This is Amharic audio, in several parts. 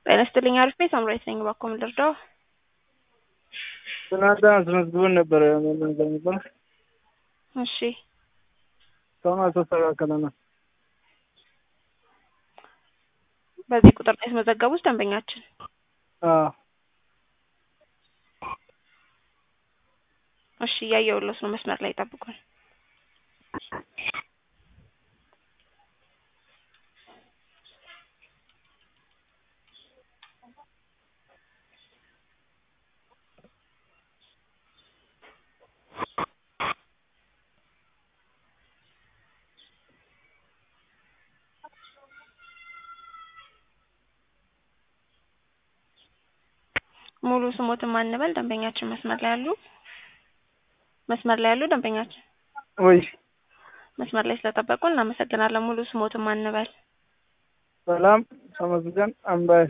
ጤና ይስጥልኝ አሪፍ ቤት ሳምራዊት ነኝ። እባክዎ ምን ልርዳው? ትናንትና አስመዝግበን ነበረ ምን ነበር እሺ እስካሁን አልተስተካከለንም። በዚህ ቁጥር ላይ ያስመዘገቡት ደንበኛችን አዎ እሺ እያየሁልዎት ነው። መስመር ላይ ይጠብቁን። ሙሉ ስሞትን ማንበል ደንበኛችን መስመር ላይ ያሉ መስመር ላይ ያሉ ደንበኛችን ወይ መስመር ላይ ስለጠበቁ እናመሰግናለን። ሙሉ ስሞትን ማንበል ሰላም ተመስገን አምባይ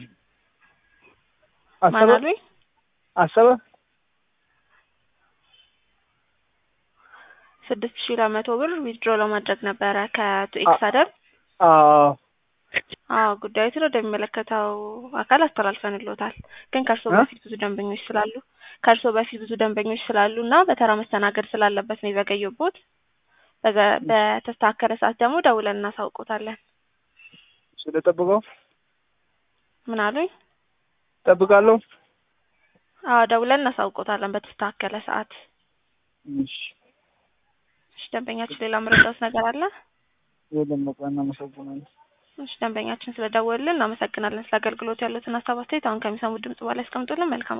ማን አሰበ አሉኝ? አሰበ ስድስት ሺህ ለመቶ ብር ዊዝድሮ ለማድረግ ነበረ ከቱ ኤክስ አደር አዎ አዎ ጉዳዩን ወደሚመለከተው አካል አስተላልፈንልዎታል። ግን ከእርስዎ እ? በፊት ብዙ ደንበኞች ስላሉ ከእርስዎ በፊት ብዙ ደንበኞች ስላሉ እና በተራ መስተናገድ ስላለበት ነው የዘገየቦት። በዘ- በተስተካከለ ሰዓት ደግሞ ደውለን እናሳውቆታለን። ስለጠብቀው ምን አሉኝ? ጠብቃለሁ። አዎ ደውለን እናሳውቆታለን በተስተካከለ ሰዓት። እሺ እሺ ደንበኛችን ሌላ መረዳት ነገር አለ? የለም በቃ እናመሰግናለን። እሺ ደንበኛችን ስለደወሉልን እናመሰግናለን። ስለ አገልግሎት ያሉትን ሀሳብ አስተያየት አሁን ከሚሰሙት ድምጽ በኋላ ያስቀምጡልን። መልካም